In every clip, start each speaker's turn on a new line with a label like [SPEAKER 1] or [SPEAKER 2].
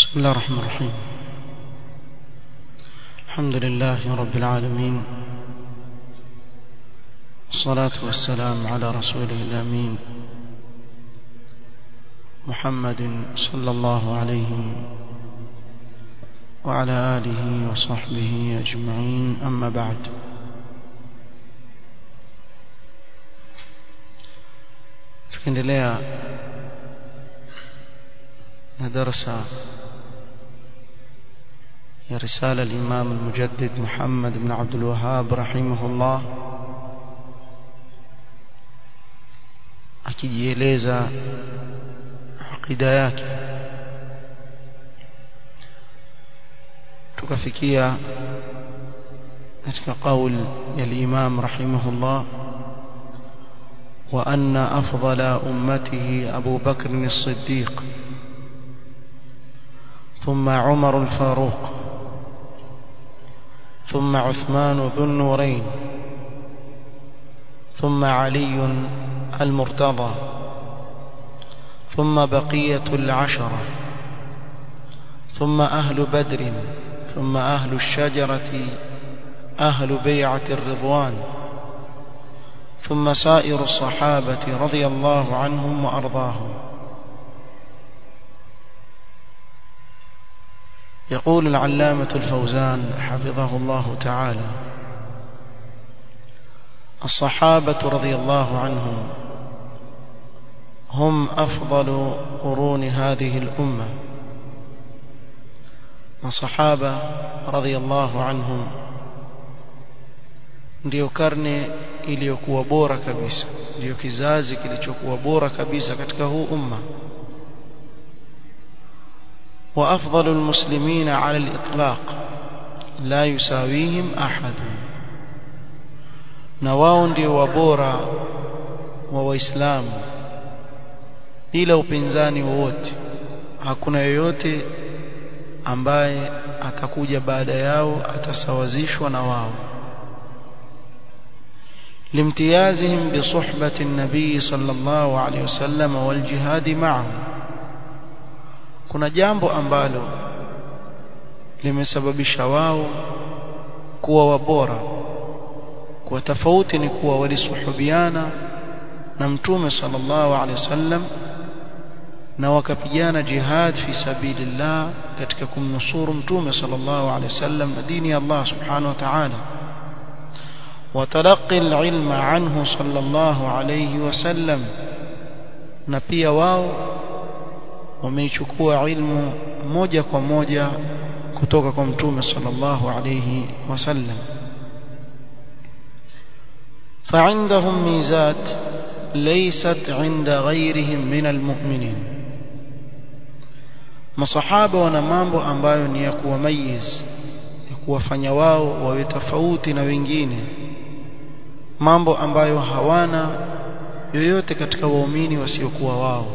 [SPEAKER 1] بسم الله الرحمن الرحيم الحمد لله رب العالمين والصلاة والسلام على رسوله الأمين محمد صلى الله عليه وعلى آله وصحبه أجمعين أما بعد tukiendelea na darasa ya risala al-Imam al-Mujaddid Muhammad ibn Abdul Wahhab rahimahullah akijieleza aqida yake tukafikia katika qaul ya al-Imam rahimahullah وأن أفضل أمته أبو بكر الصديق ثم عمر الفاروق ثم عثمان ذو النورين ثم علي المرتضى ثم بقية العشرة ثم أهل بدر ثم أهل الشجرة أهل بيعة الرضوان ثم سائر الصحابة رضي الله عنهم وأرضاهم يقول العلامة الفوزان حفظه الله تعالى الصحابة رضي الله عنهم هم أفضل قرون هذه الأمة وصحابة رضي الله عنهم ndio karne iliyokuwa bora kabisa ndio kizazi kilichokuwa bora kabisa katika huu umma wa afdalu almuslimina ala alitlaq la yusawihim ahad na wao ndio wabora wa waislamu bila upinzani wowote hakuna yoyote ambaye atakuja baada yao atasawazishwa na wao لامتيازهم بصحبة النبي صلى الله عليه وسلم والجهاد معه kuna jambo ambalo limesababisha wao kuwa wabora kwa tofauti ni kuwa walisuhubiana na mtume sallallahu alaihi wasallam na wakapigana jihad fi sabilillah katika kumnusuru mtume sallallahu alaihi wasallam na dini ya Allah subhanahu wa ta'ala وتلقي العلم عنه صلى الله عليه وسلم na pia wao wameichukua ilmu moja kwa moja kutoka kwa mtume sallallahu alayhi wasallam فعندهم ميزات ليست عند غيرهم من المؤمنين masahaba wana mambo ambayo ni ya kuwamayiz ya kuwafanya wao wawe tofauti na wengine mambo ambayo hawana yoyote katika waumini wasiokuwa wao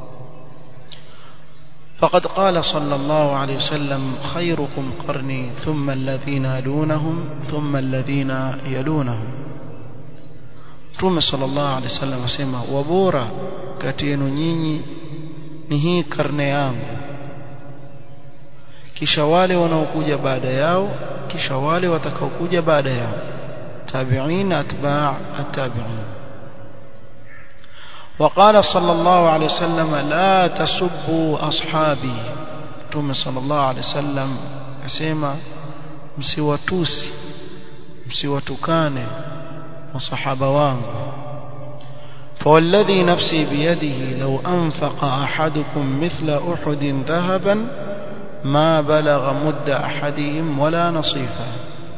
[SPEAKER 1] فقد قال صلى الله عليه وسلم خيركم قرني ثم الذين يلونهم ثم الذين يلونهم Mtume sallallahu alaihi wasallam asema wabora kati yenu nyinyi ni hii karne yangu kisha wale wanaokuja baada yao kisha wale watakaokuja baada yao تابعين أتباع التابعين وقال صلى الله عليه وسلم لا تسبوا أصحابي توم صلى الله عليه وسلم أسيما msiwatusi msiwatukane masahaba wangu فوالذي نفسي بيده لو أنفق أحدكم مثل أحد ذهبا ما بلغ مد أحدهم ولا نصيفا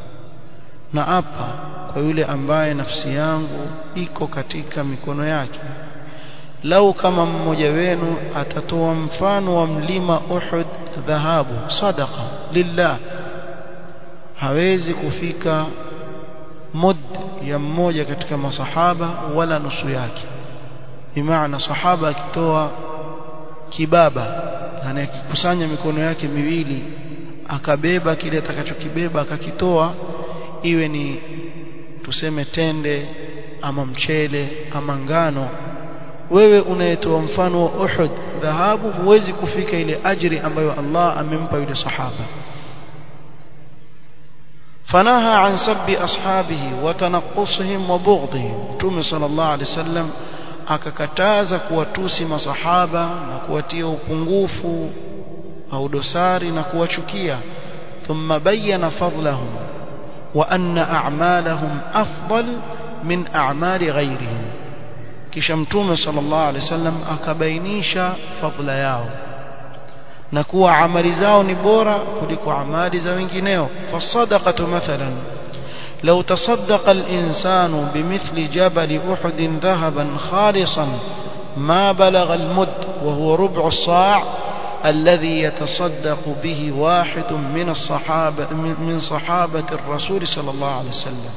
[SPEAKER 1] نأبا kwa yule ambaye nafsi yangu iko katika mikono yake lau kama mmoja wenu atatoa mfano wa mlima Uhud dhahabu sadaqa lillah hawezi kufika mud ya mmoja katika masahaba wala nusu yake bimaana sahaba akitoa kibaba anayekusanya mikono yake miwili akabeba kile atakachokibeba akakitoa iwe ni tuseme tende ama mchele ama ngano wewe unayetoa mfano wa Uhud dhahabu huwezi kufika ile ajri ambayo Allah amempa yule sahaba فنهى عن سب أصحابه وتنقصهم وبغضهم تومي صلى الله عليه وسلم akakataza kuwatusi masahaba na kuwatia upungufu au dosari na kuwachukia thumma bayyana fadlahum wa anna a'malahum afdal min a'mali ghayrihim kisha mtume sallallahu alaihi wasallam akabainisha fadla yao na kuwa amali zao ni bora kuliko amali za wengineo fasadaqatu mathalan لو تصدق الإنسان بمثل جبل أحد ذهبا خالصا ما بلغ المد وهو ربع الصاع الذي يتصدق به واحد من الصحابة من صحابة الرسول صلى الله عليه وسلم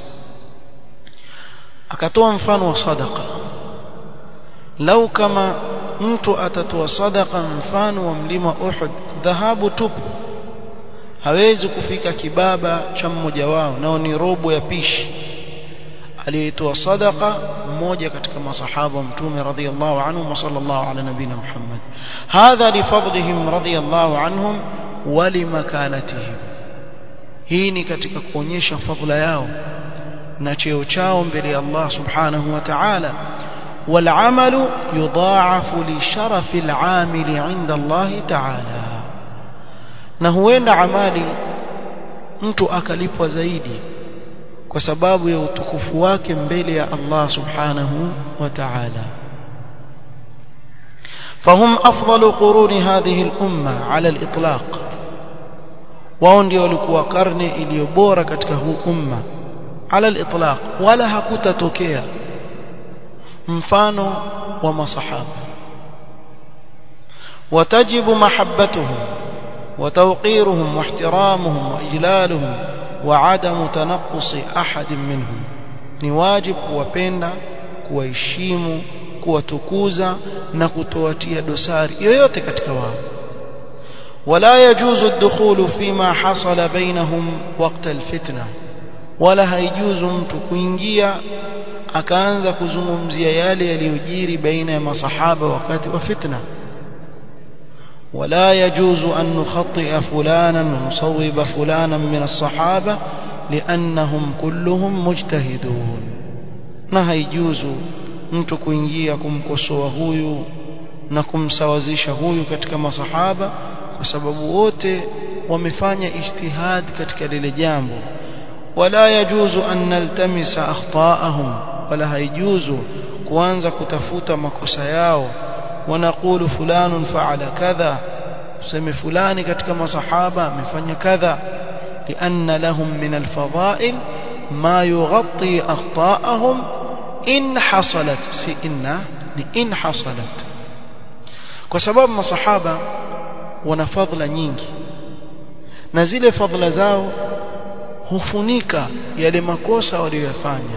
[SPEAKER 1] akatoa mfano wa sadaqa lau kama mtu atatoa sadaqa mfano wa mlima Uhud dhahabu tupu hawezi kufika kibaba cha mmoja wao nao ni robo ya pishi aliyetoa sadaqa mmoja katika masahaba wa mtume radhiyallahu anhum wa sallallahu ala nabina Muhammad hadha li fadlihim radhiyallahu anhum wa limakanatihim hii ni katika kuonyesha fadhila yao na cheo chao mbele ya Allah subhanahu wa ta'ala والعمل يضاعف لشرف العامل عند الله تعالى na huenda amali mtu akalipwa zaidi kwa sababu ya utukufu wake mbele ya Allah subhanahu wa ta'ala فهم أفضل قرون هذه الأمة على الإطلاق wao ndio walikuwa karne iliyo bora katika huu umma ala al-itlaq wala hakutatokea mfano wa masahaba وتجب محبتهم وتوقيرهم واحترامهم واجلالهم وعدم تنقص احد منهم ni wajib kuwapenda kuwaheshimu kuwatukuza na kutowatia dosari yoyote katika wao ولا يجوز الدخول فيما حصل بينهم وقت الفتنه wala haijuzu mtu kuingia akaanza kuzungumzia yale yaliyojiri baina ya masahaba wakati wa fitna ولا يجوز أن نخطئ فلانا ونصوب فلانا من الصحابة لأنهم كلهم مجتهدون na haijuzu mtu kuingia kumkosoa huyu na kumsawazisha huyu katika masahaba kwa sababu wote wamefanya ijtihad katika lile jambo wala yajuzu an naltamisa akhta'ahum wala haijuzu kuanza kutafuta makosa yao ونقول فلان فعل كذا سمي فلان katika masahaba amefanya kadha لأن لهم من الفضائل ما يغطي أخطاءهم إن حصلت سئنا إن حصلت kwa sababu masahaba wana fadhila nyingi na zile fadhila zao hufunika yale makosa waliyofanya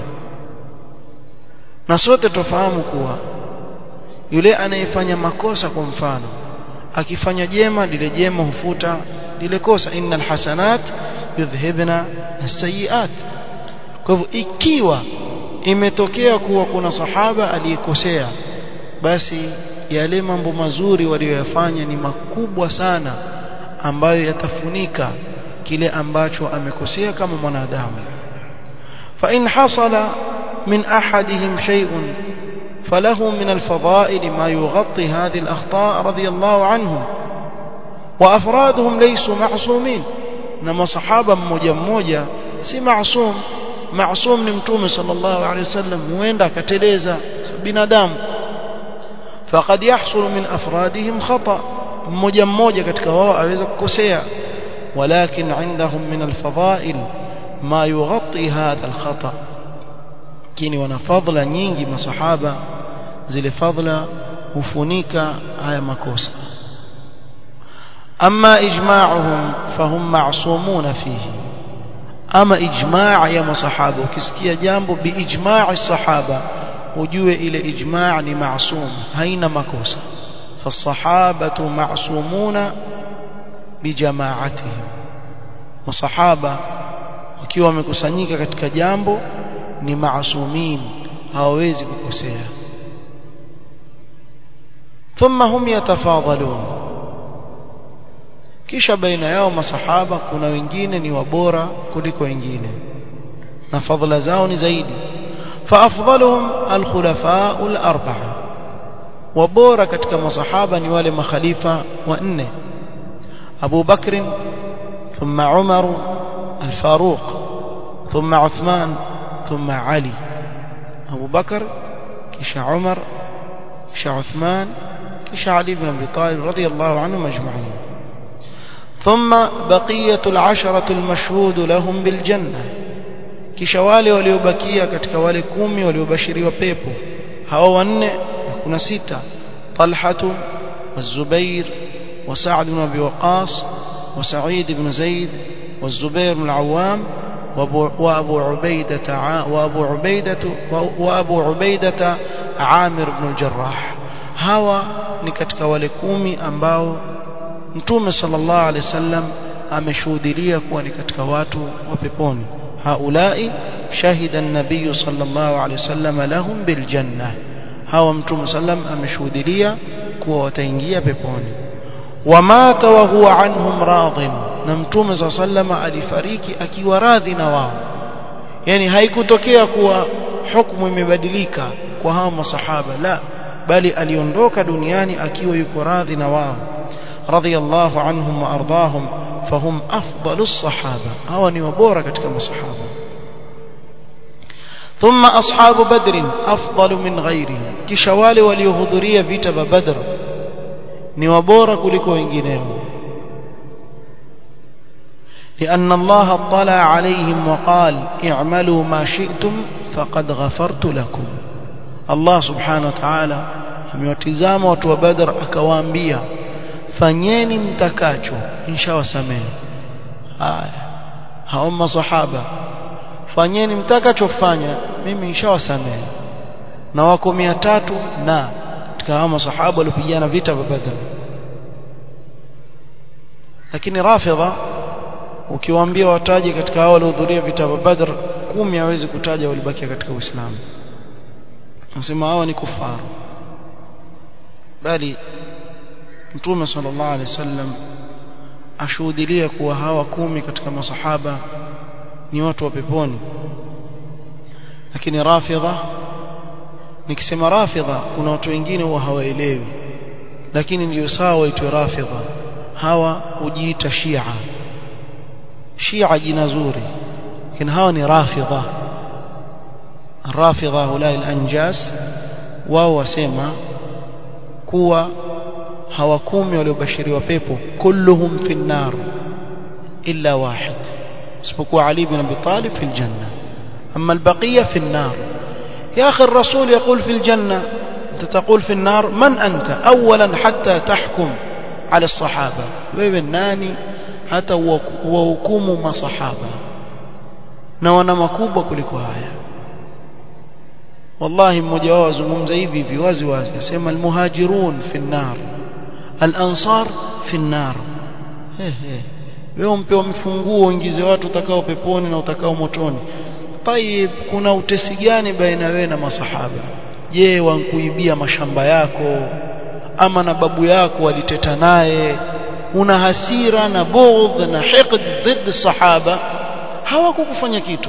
[SPEAKER 1] na sote tufahamu kuwa yule anayefanya makosa kwa mfano akifanya jema lile jema hufuta lile kosa innal hasanat yudhhibna as-sayiat kwa hivyo ikiwa imetokea kuwa kuna sahaba aliyekosea basi yale mambo mazuri waliyoyafanya ni makubwa sana ambayo yatafunika kile ambacho amekosea kama mwanadamu fa in hasala min ahadihim shay'un فله من الفضائل ما يغطي هذه الأخطاء رضي الله عنهم وأفرادهم ليسوا معصومين نما صحابة مmoja mmoja si معصوم معصوم ni mtume sallallahu alayhi wasallam huenda akateleza binadamu فقد يحصل من أفرادهم خطأ mmoja mmoja katika wao aweza kukosea ولكن عندهم من الفضائل ما يغطي هذا الخطأ lakini wana fadhila nyingi masahaba zile fadhila hufunika haya makosa ama ijma'uhum fahum ma'sumuna fihi ama ijma' ya masahaba ukisikia jambo biijma'i sahaba ujue ile ijma' ni ma'sum haina makosa فالصحابه معصومون بجماعتهم masahaba wakiwa wamekusanyika katika jambo ni maasumin hawawezi kukosea ثم هم يتفاضلون kisha baina yao masahaba kuna wengine ni wabora kuliko wengine na fadhila zao ni zaidi faafdaluhum alkhulafa alarba'a wabora katika masahaba ni wale makhalifa wanne Abu Bakr thumma Umar al-Faruq thumma Uthman thumma Ali Abu Bakr kisha Umar kisha Uthman kisha Ali ibn Abi Talib radiyallahu anhum ajma'in ثم بقية العشرة المشهود لهم بالجنة kisha wale waliobakia katika wale kumi waliobashiriwa pepo hawa wanne kuna sita Talhatu والزبير وسعد بن ابي وقاص وسعيد بن زيد والزبير بن العوام وابو عبيدة وابو عبيدة وابو عبيدة عامر بن الجراح hawa ni katika wale kumi ambao mtume sallallahu alaihi wasallam ameshuhudia kuwa ni katika watu wa peponi haulai shahida an-nabiy sallallahu alaihi wasallam lahum bil janna hawa mtume sallam ameshuhudia kuwa wataingia peponi wamata wa huwa anhum radin na mtume sallallahu alifariki akiwa radhi na wao yani haikutokea kuwa hukumu imebadilika kwa hawa masahaba la bali aliondoka duniani akiwa yuko radhi na wao radiyallahu anhum wa ardahum fahum afdalus sahaba hawa ni wabora katika masahaba ثم أصحاب بدر أفضل من غيرهم kisha wale waliohudhuria vita vya Badr ni wabora kuliko wengineo لأن الله اطلع عليهم وقال اعملوا ما شئتم فقد غفرت لكم الله سبحانه وتعالى amewatizama watu wa Badr akawaambia fanyeni mtakacho inshawasamehe haya hao masahaba fanyeni mtakachofanya mimi nishawasamehe na wako mia tatu na katika hao masahaba waliopigana vita vya Badr lakini rafidha ukiwaambia wataje katika hao waliohudhuria vita vya Badr kumi hawezi kutaja walibakia katika Uislamu nasema hawa ni kufaru bali Mtume sallallahu alaihi wasallam ashuhudilia kuwa hawa kumi katika masahaba ni watu wa peponi lakini rafidha nikisema rafidha kuna watu wengine huwa hawaelewi lakini ndio sawa waitwe rafidha hawa hujiita shia shia jina zuri lakini hawa ni rafidha rafidha hulai al-anjas wao wasema kuwa hawa kumi waliobashiriwa pepo kulluhum fi nar illa wahid isipokuwa Ali ibn Abi Talib fi aljanna amma albaqiya fi an-nar يا أخي الرسول يقول في الجنة أنت تقول في النار من أنت أولا حتى تحكم على الصحابة ويبناني حتى وhukumu masahaba na wana makubwa kuliko haya wallahi mmoja wao azungumza hivi hivi wazi wazi asema almuhajirun fi an-nar al-ansar fi an-nar ehe wewe mpewa mifunguo uingize watu utakao peponi na utakao motoni tayib kuna utesi gani baina wewe na masahaba je wankuibia mashamba yako ama na babu yako waliteta naye una hasira na bughdh na hiqd dhidi sahaba hawakukufanya kitu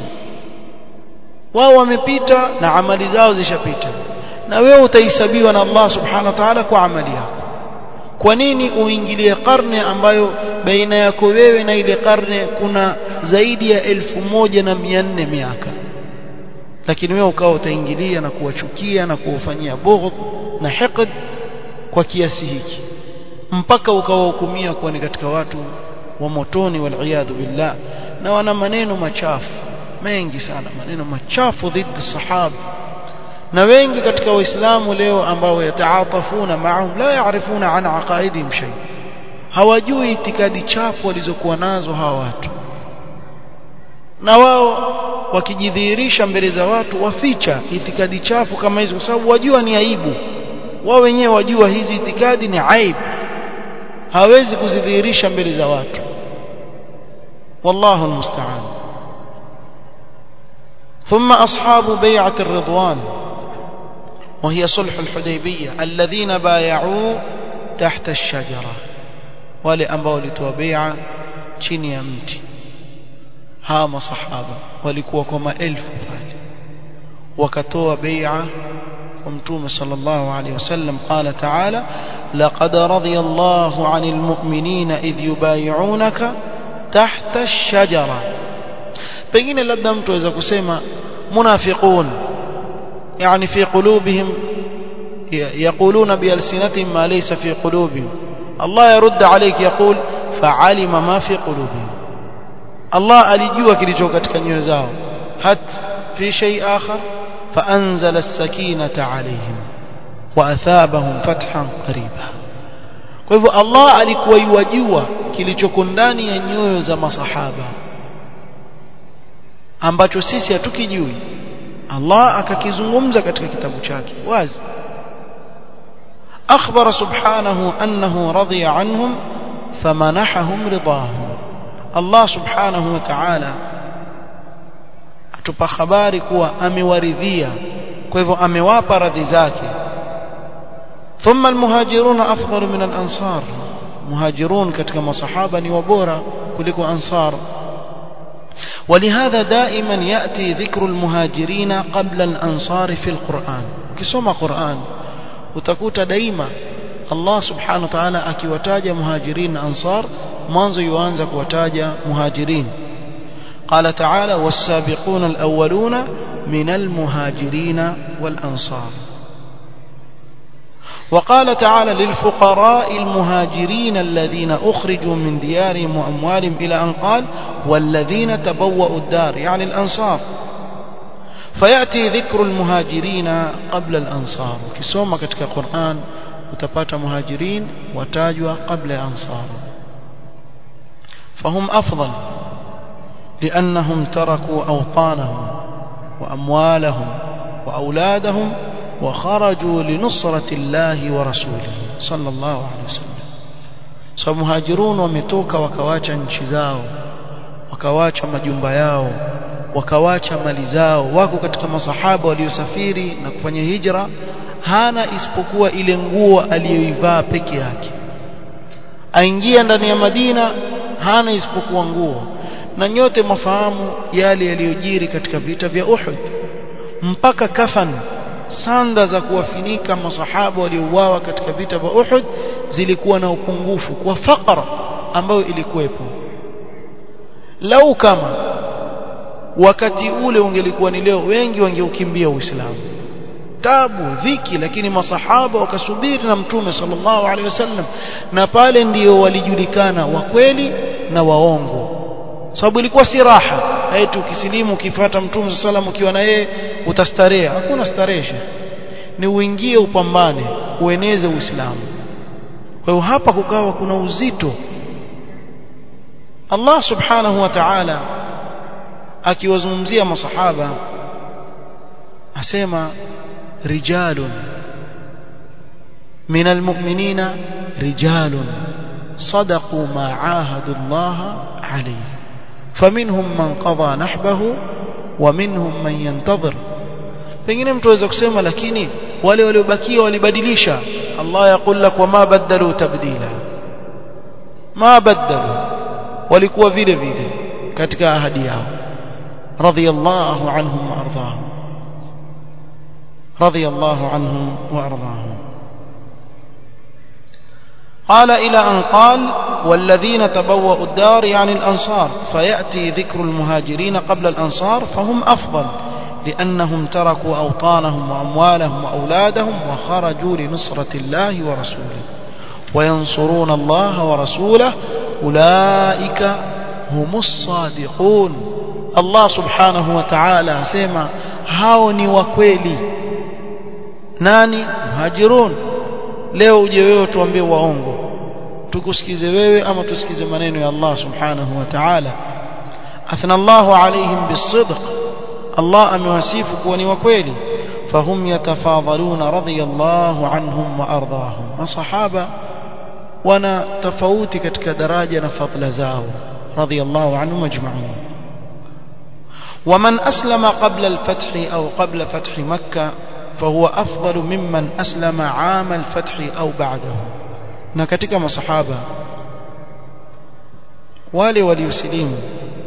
[SPEAKER 1] wao wamepita na amali zao zishapita na wewe utahesabiwa na Allah subhanahu wa ta'ala kwa amali yako kwa nini uingilie karne ambayo baina yako wewe na ile karne kuna zaidi ya elfu moja na mia nne miaka lakini wewe ukawa utaingilia na kuwachukia na kuwafanyia bughdh na hiqd kwa kiasi hiki mpaka ukawahukumia kuwa ni katika watu wa motoni waliyadhu billah na wana maneno machafu mengi sana maneno machafu dhidi sahaba na wengi katika waislamu leo ambao yataatafuna maahum la yaarifuna an aqaidihim shay hawajui itikadi chafu walizokuwa nazo hawa watu na wao wakijidhihirisha mbele za watu waficha itikadi chafu kama hizo kwa sababu wajua ni aibu wao wenyewe wajua hizi itikadi ni aibu hawezi kuzidhihirisha mbele za watu wallahu almusta'an ثم أصحاب بيعة الرضوان وهي صلح الحديبية الذين بايعوا تحت الشجرة wale ambao walitoa bai'a chini ya mti hawa masahaba walikuwa kwa maelfu pale wakatoa bai'a kwa mtume sallallahu alaihi wasallam qala ta'ala laqad radiyallahu 'anil mu'minina idh yubay'unaka tahta ash-shajara pengine labda mtu aweza kusema munafiqun yani fi qulubihim يقولون بألسنتهم ما ليس في قلوبهم الله يرد عليك يقول فعلم ما في قلوبهم الله alijua kilicho katika nyoyo zao hat fi shay akhar فأنزل السكينة عليهم وأثابهم فتحا قريبا kwa hivyo Allah alikuwa yuwajua kilichoko ndani ya nyoyo za masahaba ambacho sisi hatukijui Allah akakizungumza katika kitabu chake wazi أخبر سبحانه أنه رضي عنهم فمنحهم رضاه الله سبحانه وتعالى atupa habari kuwa amewaridhia kwa hivyo amewapa radhi zake thumma almuhajiruna afdalu min alansar muhajirun katika masahaba ni wabora kuliko ansar ولهذا دائما يأتي ذكر المهاجرين قبل الأنصار في القرآن كسوما قرآن utakuta daima Allah subhanahu wa ta'ala akiwataja muhajirin na ansar mwanzo yuanza kuwataja muhajirin قال تعالى والسابقون الأولون من المهاجرين والأنصار وقال تعالى للفقراء المهاجرين الذين أخرجوا من ديارهم وأموالهم إلى أن قال والذين تبوأوا الدار يعني الأنصار فيأتي ذكر المهاجرين قبل الأنصار كسوما كتك القرآن وتبات مهاجرين وتاجوا قبل أنصار فهم أفضل لأنهم تركوا أوطانهم وأموالهم وأولادهم وخرجوا لنصرة الله ورسوله صلى الله عليه وسلم فمهاجرون ومتوك وكواcha nchi zao wakawacha majumba yao wakawacha mali zao wako katika masahaba waliosafiri na kufanya hijra hana isipokuwa ile nguo aliyoivaa peke yake aingia ndani ya Madina hana isipokuwa nguo na nyote mafahamu yale yaliyojiri katika vita vya Uhud mpaka kafan sanda za kuwafinika masahaba waliouawa katika vita vya Uhud zilikuwa na upungufu kwa fakra ambayo ilikuwepo lau kama wakati ule ungelikuwa ni leo wengi wangeukimbia Uislamu tabu dhiki lakini masahaba wakasubiri na mtume sallallahu alaihi wasallam na pale ndio walijulikana wa kweli na waongo sababu ilikuwa si raha eti ukisilimu ukifuata mtume sallallahu ukiwa na yeye utastarehe hakuna starehe ni uingie upambane ueneze uislamu kwa hiyo hapa kukawa kuna uzito Allah subhanahu wa ta'ala akiwazungumzia masahaba asema rijalun min almu'minina rijalun صدقوا ما عاهدوا الله عليه فمنهم من قضى نحبه ومنهم من ينتظر pengine mtu aweza kusema lakini wale waliobakia walibadilisha Allah yakul lak wama badalu tabdila ma badalu walikuwa vile vile katika ahadi yao radiyallahu anhum wa ardahum radiyallahu anhum wa ardahum قال إلى أن قال والذين تبوأوا الدار يعني الأنصار فيأتي ذكر المهاجرين قبل الأنصار فهم أفضل لأنهم تركوا أوطانهم وأموالهم وأولادهم وخرجوا لنصرة الله ورسوله وينصرون الله ورسوله أولئك هم الصادقون الله سبحانه وتعالى سيما هاوني وكويلي ناني مهاجرون leo uje wewe tuambie waongo tukusikize wewe ama tusikize maneno ya Allah subhanahu wa ta'ala athna Allahu alaihim bisidq Allah amewasifu kuwa ni wa kweli fahum yatafadhaluna radiyallahu anhum wa ardahum masahaba wana tofauti katika daraja na fadla zao radiyallahu anhum ajma'in ومن أسلم قبل الفتح أو قبل فتح مكة فهو أفضل ممن أسلم عام الفتح أو بعده na katika masahaba wale waliosilimu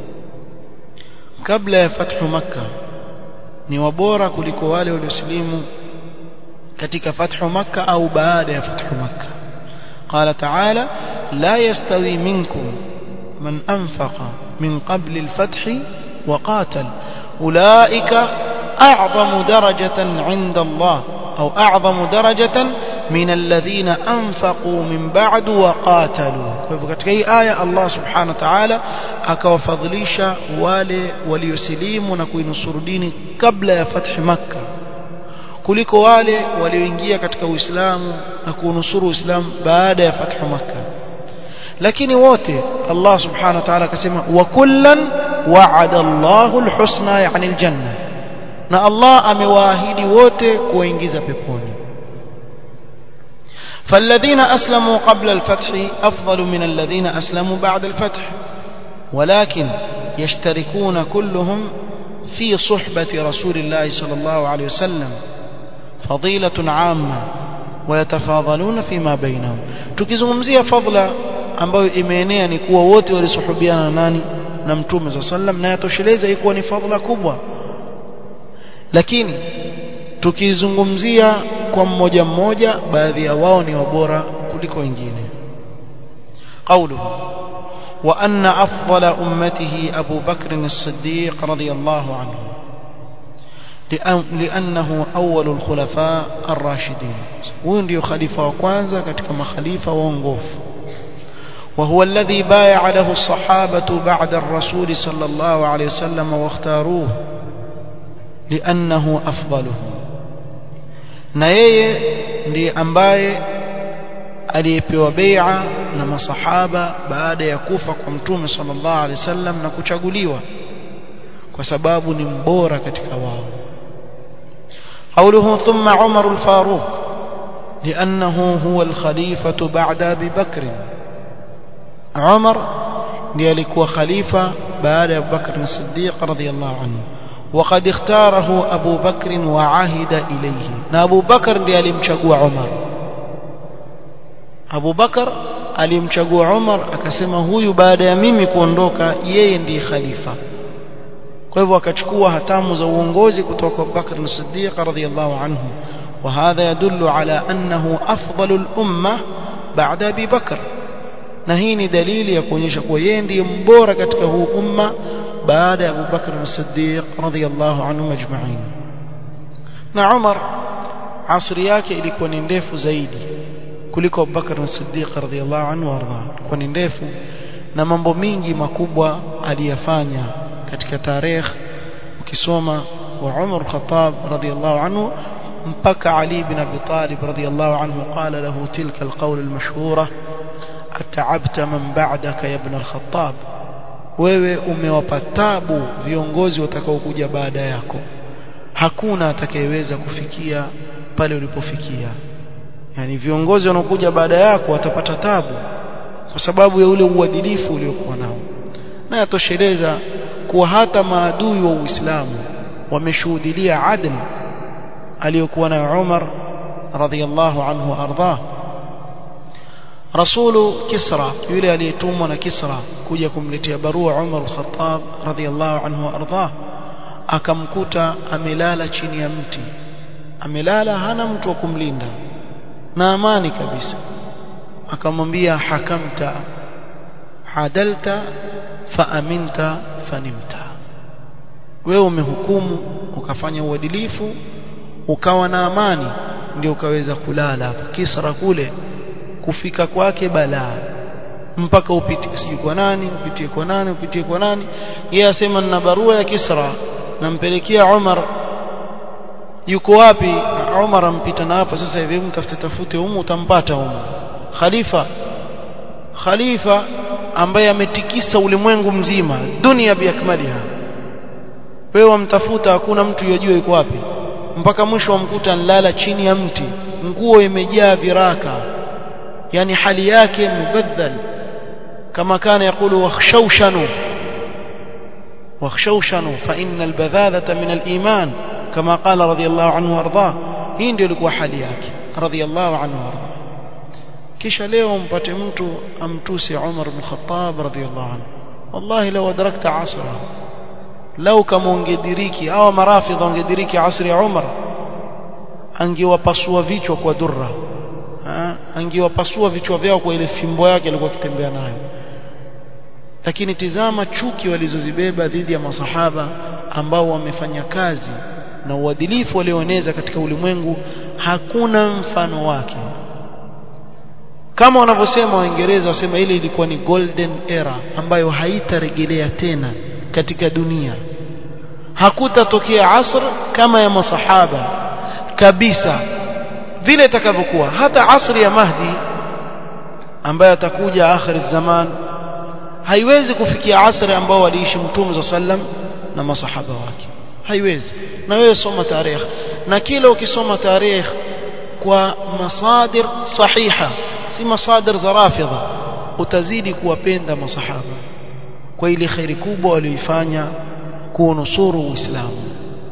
[SPEAKER 1] kabla ya fathu makka ni wabora kuliko wale waliosilimu katika fathu makka au baada ya fathu makka قال تعالى لا يستوي منكم من أنفق من قبل الفتح وقاتل أولئك أعظم درجة عند الله أو أعظم درجة من الذين أنفقوا من بعد وقاتلوا katika hii aya Allah subhanahu wa ta'ala akawafadhilisha wale waliosilimu na kuinusuru dini kabla ya fathi makka kuliko wale walioingia katika Uislamu na kuunusuru Uislamu baada ya fathu makka lakini wote Allah subhanahu wa ta'ala akasema wa kullan wa'ada Allahu al-husna yani al-janna na Allah amewaahidi wote kuwaingiza peponi فالذين أسلموا قبل الفتح أفضل من الذين أسلموا بعد الفتح ولكن يشتركون كلهم في صحبة رسول الله صلى الله عليه وسلم فضيلة عامة ويتفاضلون فيما بينهم tukizungumzia fadhila ambayo imeenea ni kuwa wote walisuhubiana na nani na mtume صلى الله عليه وسلم na yatosheleza ikuwa ni fadhila kubwa lakini tukizungumzia kwa mmoja mmoja baadhi ya wao ni wabora kuliko wengine قوله وأن أفضل أمته أبو بكر الصديق رضي الله عنه لأنه أول الخلفاء الراشدين وين خليفة وكوانزا كتك خليفة وانغوف وهو الذي بايع له الصحابة بعد الرسول صلى الله عليه وسلم واختاروه لأنه أفضلهم na yeye ndiye ambaye aliyepewa bai'a na masahaba baada ya kufa kwa mtume sallallahu alaihi wasallam na kuchaguliwa kwa sababu ni mbora katika wao قوله ثم عمر الفاروق لأنه هو الخليفة بعد أبي بكر عمر ليلك خليفة بعد أبي بكر الصديق رضي الله عنه وقد اختاره أبو بكر وعهد إليه أبو بكر ليلمشقوا عمر Abu Bakar alimchagua Umar akasema huyu baada ya mimi kuondoka yeye ndiye khalifa kwa hivyo akachukua hatamu za uongozi kutoka kwa Bakr as-Siddiq radhiyallahu anhu wa hadha yadullu ala annahu afdalu al-umma baada Abi Bakr na hii ni dalili ya kuonyesha kuwa yeye ndiye mbora katika huu umma baada ya Abu Bakr as-Siddiq radhiyallahu anhu majma'in na Umar asri yake ilikuwa ni ndefu zaidi kuliko Abu Bakr as-Siddiq radhiyallahu anhu warda kwa ni ndefu na mambo mingi makubwa aliyafanya katika tarehe ukisoma wa Umar Khattab radhiyallahu anhu mpaka Ali bin Abi Talib radhiyallahu anhu qala lahu tilka alqawl almashhura at'abta man ba'daka ya ibn al-Khattab wewe umewapa tabu viongozi watakaokuja baada yako hakuna atakayeweza kufikia pale ulipofikia yani viongozi wanaokuja baada yako watapata tabu kwa sababu ya ule uadilifu uliokuwa nao na yatosheleza kuwa hata maadui wa Uislamu wameshuhudia adl aliyokuwa na Umar radhiyallahu anhu ardhah rasulu Kisra yule aliyetumwa na Kisra kuja kumletea barua Umar al-Khattab radhiyallahu anhu ardhah akamkuta amelala chini ya mti amelala hana mtu wa kumlinda na amani kabisa akamwambia hakamta hadalta faaminta fanimta wewe umehukumu ukafanya uadilifu ukawa na amani ndio ukaweza kulala hapo Kisra kule kufika kwake balaa mpaka upitie sijui kwa nani upitie kwa nani upitie kwa nani yeye asema nina barua ya Kisra nampelekea Umar yuko wapi Umar ampita na hapa sasa hivi mtafute tafute humu utampata humu khalifa khalifa ambaye ametikisa ulimwengu mzima dunia biakmaliha wewe wamtafuta hakuna mtu yajua yuko wapi mpaka mwisho wamkuta nlala chini ya mti nguo imejaa viraka yani hali yake mubaddal kama kana yakulu wakhshawshanu wakhshawshanu fa inna albadhalata min aliman كما قال رضي الله عنه وارضاه hii ndio ilikuwa hali yake radhiallahu anhu warda kisha leo mpate mtu amtusi Umar ibn Khattab radhiallahu anhu wallahi law adrakta asra lau kama ungediriki au marafidha ungediriki asri ya Umar angewapasua vichwa kwa durra angewapasua vichwa vyao kwa ile fimbo yake alikuwa akitembea nayo lakini tizama chuki walizozibeba dhidi ya masahaba ambao wamefanya kazi na uadilifu walioeneza katika ulimwengu hakuna mfano wake kama wanavyosema waingereza wasema ile ilikuwa ni golden era ambayo haitarejelea tena katika dunia hakutatokea asr kama ya masahaba kabisa vile itakavyokuwa hata asri ya Mahdi ambaye atakuja akhir zaman haiwezi kufikia asri ambao waliishi mtume za sallam na masahaba wake haiwezi na wewe soma tarehe na kila ukisoma tarehe kwa masadir sahiha si masadir za rafidha utazidi kuwapenda masahaba kwa ile khairi kubwa walioifanya kuunusuru uislamu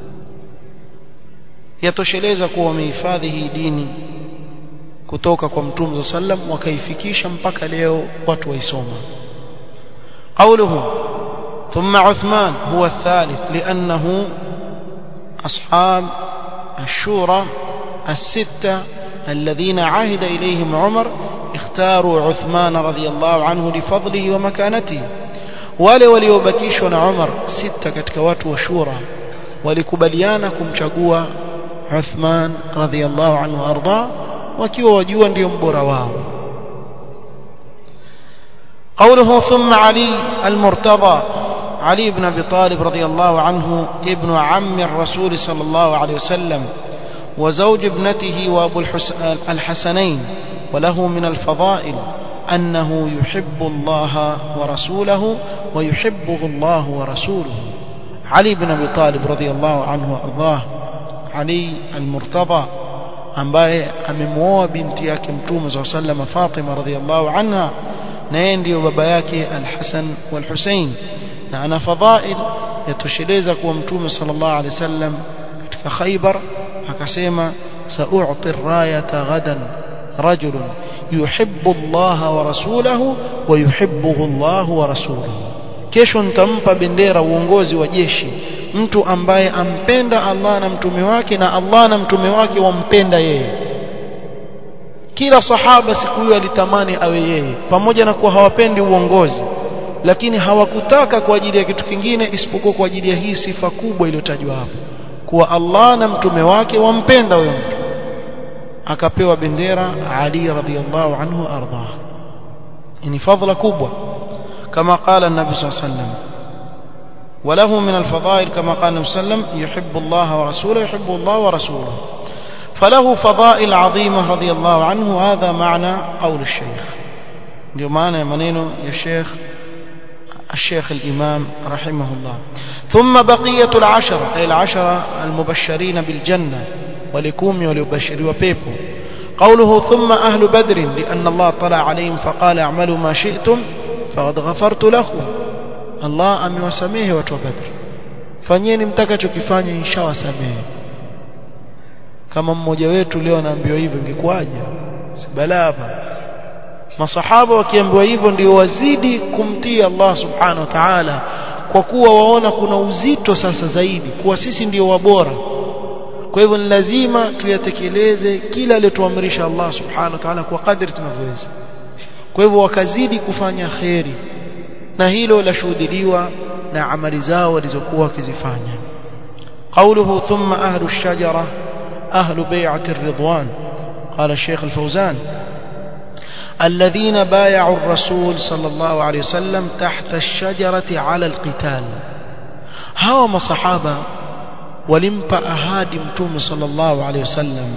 [SPEAKER 1] yatosheleza kuwa wamehifadhi hii dini kutoka kwa mtume sa sallam wakaifikisha mpaka leo watu waisoma قوله ثم عثمان هو الثالث لأنه أصحاب الشورى الستة الذين عهد إليهم عمر اختاروا عثمان رضي الله عنه لفضله ومكانته wale waliobakishwa na Umar sita katika watu wa shura walikubaliana kumchagua Uthman radhiyallahu anhu arda wakiwa wajua ndio mbora wao قوله ثم علي المرتضى علي بن ابي طالب رضي الله عنه ابن عم الرسول صلى الله عليه وسلم وزوج ابنته وابو الحسنين وله من الفضائل أنه يحب الله ورسوله ويحبه الله ورسوله علي بن أبي طالب رضي الله عنه وأرضاه علي المرتضى ambaye amemwoa binti yake mtume saa salama Fatima radhiallahu anha na yeye ndiyo baba yake Al-Hasan wal-Husain na ana fadhail yatosheleza kuwa mtume sallallahu alaihi wasallam katika Khaybar akasema sa'u'ti ar-rayata ghadan رجل يحب الله ورسوله ويحبه الله ورسوله kesho nitampa bendera uongozi wa jeshi mtu ambaye ampenda Allah na mtume wake na Allah na mtume wake wampenda yeye kila sahaba siku hiyo alitamani awe yeye pamoja na kuwa hawapendi uongozi lakini hawakutaka kwa ajili ya kitu kingine isipokuwa kwa ajili ya hii sifa kubwa iliyotajwa hapo kuwa Allah na mtume wake wampenda huyo mtu akapewa bendera Ali radhiyallahu anhu ardah ni fadhila kubwa kama قال النبي صلى الله عليه وسلم وله من الفضائل كما قال النبي صلى الله عليه وسلم يحب الله ورسوله يحب الله ورسوله فله فضائل عظيمة رضي الله عنه هذا معنى قول الشيخ ndio maana ya maneno ya Sheikh الشيخ الإمام رحمه الله ثم بقية العشرة أي العشرة المبشرين بالجنة ولكومي وليبشروا بيبو قوله ثم أهل بدر لأن الله طلع عليهم فقال اعملوا ما شئتم فقد غفرت لكم الله أمي وسميه وتو بدر fanyeni mtakachokifanya inshawasamehe kama mmoja wetu leo anaambiwa hivyo ingekuwaje si balaa hapa masahaba wakiambiwa hivyo ndio wazidi kumtii Allah subhanahu wa ta'ala kwa kuwa waona kuna uzito sasa zaidi kuwa sisi ndio wabora kwa hivyo ni lazima tuyatekeleze kila aliyotuamrisha Allah subhanahu wa ta'ala kwa kadri tunavyoweza kwa hivyo wakazidi kufanya kheri na hilo lashuhudiliwa na amali zao walizokuwa wakizifanya قوله ثم أهل الشجرة أهل بيعة الرضوان قال الشيخ الفوزان الذين بايعوا الرسول صلى الله عليه وسلم تحت الشجرة على القتال هوا مصحابة walimpa ahadi mtume sallallahu alaihi wasallam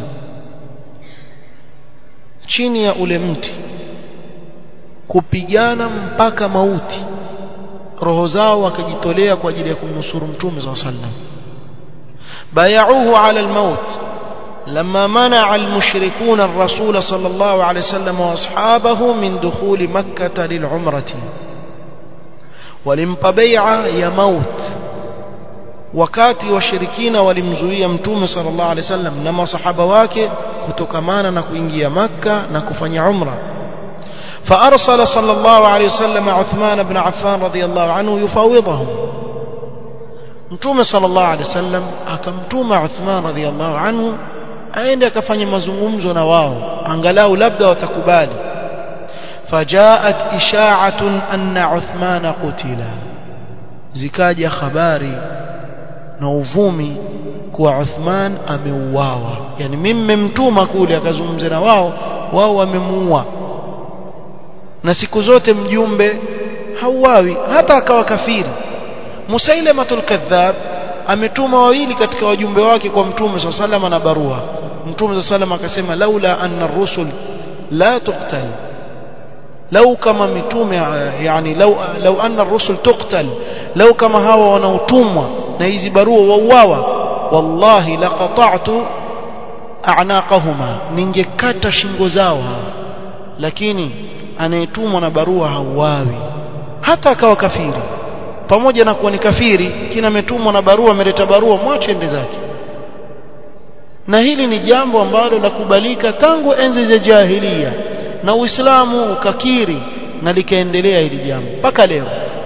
[SPEAKER 1] chini ya ule mti kupigana mpaka mauti roho zao wakajitolea kwa ajili ya kumnusuru mtume sallallahu alaihi wasallam bayauhu ala almaut لما منع المشركون الرسول صلى الله عليه وسلم واصحابه من دخول مكة للعمرة ولمpa بيعة يا موت wakati washirikina walimzuia mtume sallallahu alaihi wasallam na masahaba wake kutokamana na kuingia makka na kufanya umra فأرسل صلى الله عليه وسلم عثمان بن عفان رضي الله عنه يفاوضهم mtume sallallahu alaihi wasallam akamtuma Uthman radhiallahu anhu aende akafanya mazungumzo na wao angalau labda watakubali fajaat isha'atun anna Uthman qutila zikaja habari na uvumi kuwa Uthman ameuawa yani mimi mmemtuma kule akazungumze na wao wao wamemuua na siku zote mjumbe hauawi hata akawa kafiri Musailamatul kadhab ametuma wawili katika wajumbe wake kwa mtume sallallahu na barua mtume sallallahu akasema laula anna rusul la tuqtal lau kama mitume yani lau lau anna rusul tuqtal lau kama hawa wanaotumwa na hizi barua wauawa wallahi laqata'tu a'naqahuma ningekata shingo zao hawa lakini anayetumwa na barua hauawi hata akawa kafiri pamoja na kuwa ni kafiri kina ametumwa na barua ameleta barua mwache ende zake na hili ni jambo ambalo la kubalika tangu enzi za jahiliya na Uislamu ukakiri na likaendelea hili jambo mpaka leo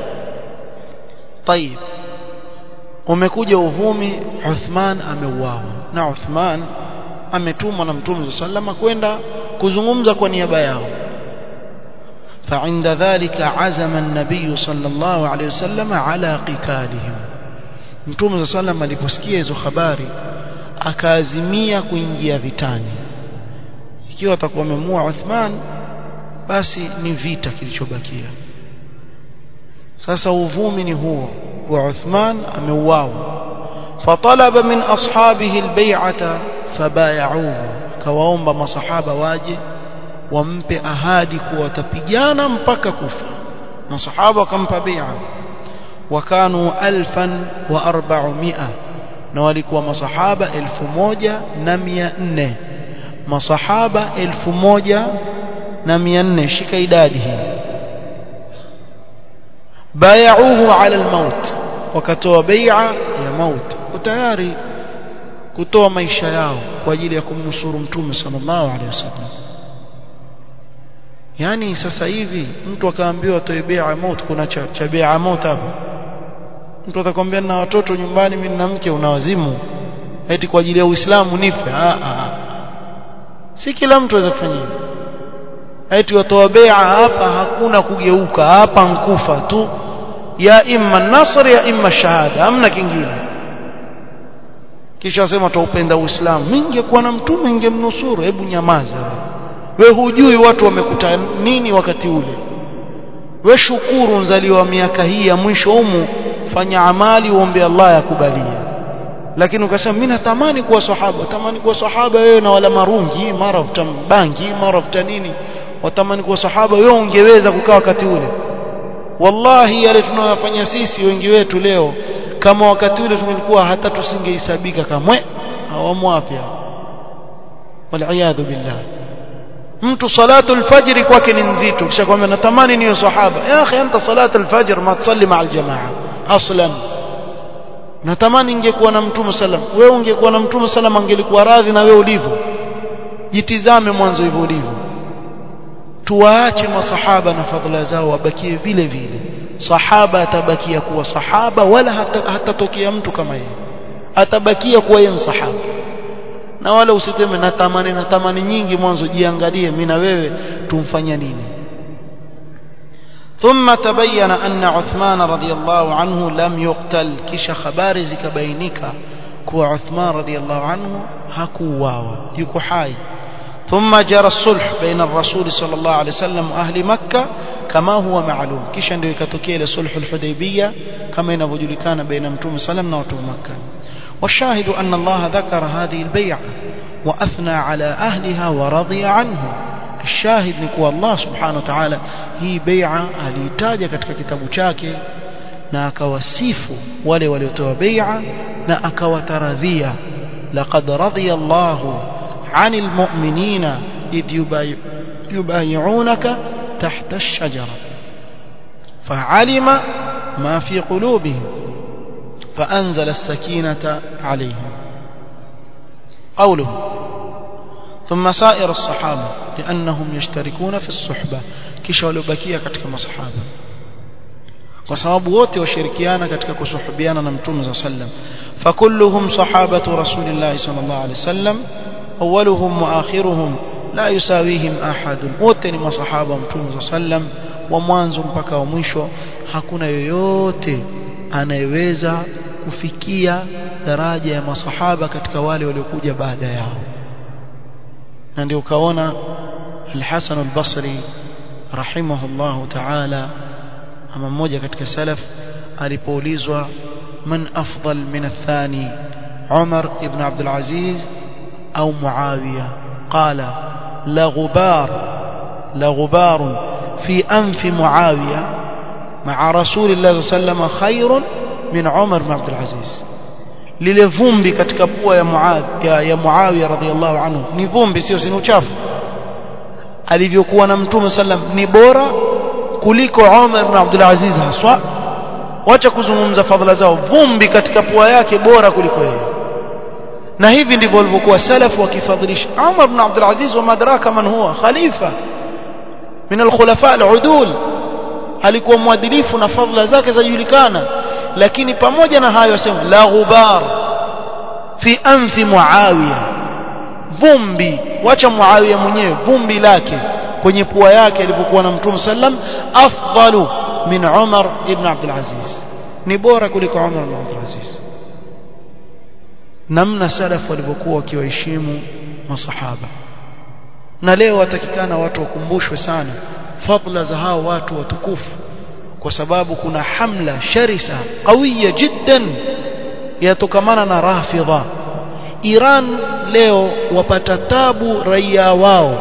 [SPEAKER 1] طيب umekuja uvumi Uthman ameuawa na Uthman ametumwa na Mtume sallama kwenda kuzungumza kwa niaba yao فعند ذلك عزم النبي صلى الله عليه وسلم على قتالهم Mtume صلى الله عليه aliposikia hizo habari akaazimia kuingia vitani ikiwa atakuwa amemua Uthman basi ni vita kilichobakia sasa uvumi ni huo kwa Uthman ameuawa fatalaba min ashabihi albay'ata fabay'uhu kawaomba masahaba waje wampe ahadi kuwa watapigana mpaka kufa masahaba wakampa bai'a wakanu alfan wa arba'umia na walikuwa masahaba elfu moja na mia nne masahaba elfu moja na mia nne shika idadi hii bayauhu ala almaut wakatoa bai'a ya maut tayari kutoa maisha yao kwa ajili ya kumnusuru mtume sallallahu alaihi wasallam yani sasa hivi mtu akaambiwa atoe bai'a maut kuna cha, cha bai'a maut hapo mtu atakwambia na watoto nyumbani mimi na mke unawazimu eti kwa ajili ya Uislamu nife ah ah si kila mtu aweza kufanya hivyo eti watoa bai'a hapa hakuna kugeuka hapa nkufa tu ya imma nasr ya imma shahada hamna kingine kisha wasema taupenda Uislamu mimi ningekuwa na mtume ningemnusuru hebu nyamaza we hujui watu wamekuta nini wakati ule we shukuru nzaliwa miaka hii ya mwisho humu fanya amali uombe Allah yakubalie lakini ukasema mimi natamani kuwa sahaba tamani kuwa sahaba wewe na wala marungi mara utambangi mara uta nini watamani kuwa sahaba wewe ungeweza kukaa wakati ule wallahi yale tunayofanya sisi wengi wetu leo kama wakati ule tungelikuwa hata tusingehesabika kamwe awamu wapya waliyadhu billah mtu salatu alfajr kwake ni nzito kisha kwamba natamani niyo sahaba ya akhi anta salatu alfajr ma tusalli ma aljamaa aslan natamani ingekuwa na mtume sallam wewe ungekuwa na mtume sallam angelikuwa radhi na wewe ulivyo jitizame mwanzo hivyo ulivyo tuwaache masahaba na fadhila zao wabakie vile vile sahaba atabakia kuwa sahaba wala hatatokea hata mtu kama yeye atabakia kuwa yeye sahaba na wala usiteme natamani natamani nyingi mwanzo jiangalie mimi na wewe tumfanya nini ثم تبين أن عثمان رضي الله عنه لم يقتل كش خبار زكبينك كو عثمان رضي الله عنه هكواوا يكو حي ثم جرى الصلح بين الرسول صلى الله عليه وسلم وأهل مكة كما هو معلوم كش عنده يكتوكي لصلح الحديبية كما ينفجل كان بين متوم سلم وتوم مكة والشاهد أن الله ذكر هذه البيعة وأثنى على أهلها ورضي عنه الشاهد نكو الله سبحانه وتعالى هي بيعة aliitaja katika kitabu chake na akawasifu wale waliotoa bai'a na akawataradhia laqad radiya Allah 'anil mu'minina idh yubay'unaka tahta ash-shajara fa'alima ma fi qulubihim فأنزل السكينة عليهم قوله ثم سائر الصحابة لأنهم يشتركون في الصحبة kisha waliobakia katika masahaba kwa sababu wote washirikiana katika kusuhubiana na mtume za sallam fakulluhum sahabatu rasulillahi sallallahu alaihi wasallam awwaluhum wa akhiruhum la yusawihim ahadun wote ni masahaba wa mtume za sallam wa mwanzo mpaka wa mwisho hakuna yoyote anayeweza kufikia daraja ya masahaba katika wale waliokuja baada yao na ndio ukaona al-Hasan al-Basri rahimahullahu ta'ala ama mmoja katika salaf alipoulizwa man afdal min athani Umar ibn Abdul Aziz au Muawiya qala la ghubar la ghubar fi anf Muawiya مع رسول الله صلى الله عليه وسلم خير من عمر بن عبد العزيز lile vumbi katika pua ya Muadh ya, ya Muawiya radhiallahu anhu ni vumbi sio si uchafu alivyokuwa na mtume sallam ni bora kuliko Umar ibn Abdul Aziz haswa wacha kuzungumza fadhila zao vumbi katika pua yake bora kuliko yeye na hivi ndivyo walivyokuwa salafu wakifadhilisha Umar ibn Abdul Aziz wa madraka man huwa khalifa min al-khulafa al-udul alikuwa mwadilifu na fadhila zake zajulikana lakini pamoja na hayo asema la ghubar fi anfi muawiya vumbi wacha muawiya mwenyewe vumbi lake kwenye pua yake alipokuwa na mtume sallam afdalu min umar ibn abdul aziz ni bora kuliko umar ibn abdul aziz namna salaf walivyokuwa wakiwaheshimu masahaba na leo watakikana watu wakumbushwe sana fadla za hao watu watukufu kwa sababu kuna hamla sharisa qawiya jiddan yatokamana na rafidha Iran leo wapata tabu raia wao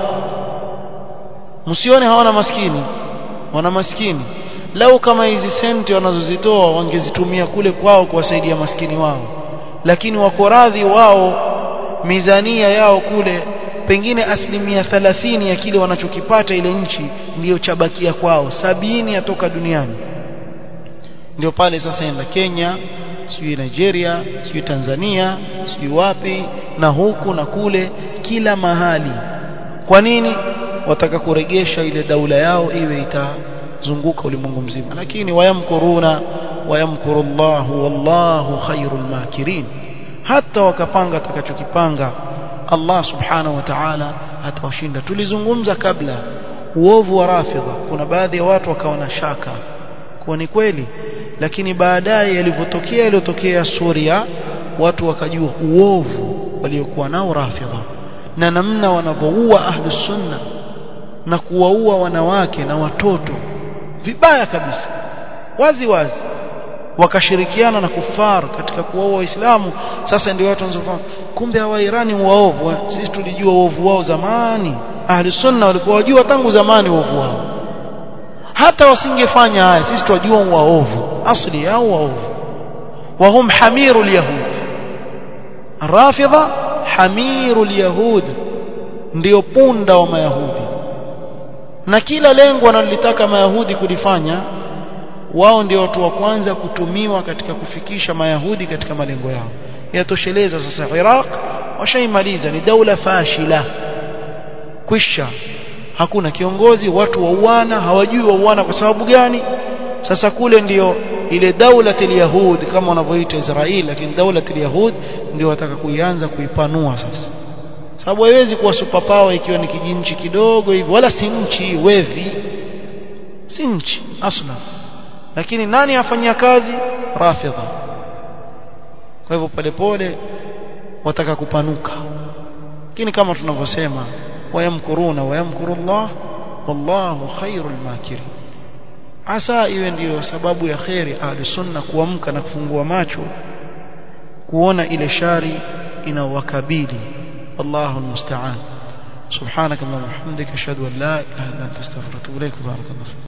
[SPEAKER 1] msione hawana maskini wana maskini lau kama hizi senti wanazozitoa wangezitumia kule kwao kuwasaidia maskini wao lakini wako radhi wao mizania yao kule pengine asilimia 30 ya kile wanachokipata ile nchi ndiyo chabakia kwao sabini yatoka duniani ndio pale sasa enda Kenya sijui Nigeria sijui Tanzania sijui wapi na huku na kule kila mahali kwa nini wataka kuregesha ile daula yao iwe itazunguka ulimwengu mzima lakini wayamkuruna wayamkurullahu wallahu khairul makirin hata wakapanga atakachokipanga Allah subhanahu wa ta'ala atawashinda tulizungumza kabla uovu wa rafidha kuna baadhi ya watu wakawa na shaka kuwa ni kweli lakini baadaye yalivyotokea yaliyotokea Suria watu wakajua uovu waliokuwa nao rafidha na namna wanavyoua ahlus sunna na kuwaua wanawake na watoto vibaya kabisa wazi wazi wakashirikiana na kufar katika kuwaua waislamu sasa ndio watu wanazofahamu kumbe hawa Irani waovu sisi tulijua uovu wao zamani ahli sunna walikuwa wajua tangu zamani uovu wao hata wasingefanya haya sisi tunajua waovu asli yao waovu wahum hamiru yahud rafidha hamiru yahud ndio punda wa mayahudi na kila lengo wanalotaka mayahudi kulifanya wao ndio watu wa kwanza kutumiwa katika kufikisha mayahudi katika malengo yao yatosheleza sasa Iraq washaimaliza ni daula fashila kwisha hakuna kiongozi watu wauana hawajui wauana kwa sababu gani sasa kule ndiyo ile daula yahud kama wanavyoita Israeli lakini daula yahud ndio wataka kuianza kuipanua sasa sababu haiwezi kuwa superpower ikiwa ni kijinchi kidogo hivi wala si nchi wevi si nchi asla lakini nani afanyia kazi rafidha kwa hivyo polepole wataka kupanuka lakini kama tunavyosema wayamkuruna wayamkurullah wallahu khairul makirin asa iwe ndiyo sababu ya khairi ahli sunna kuamka na kufungua macho kuona ile shari inawakabili wallahu almusta'an subhanakallahumma wa bihamdika ashhadu an la ilaha illa anta astaghfiruka wa atubu ilaik barakallahu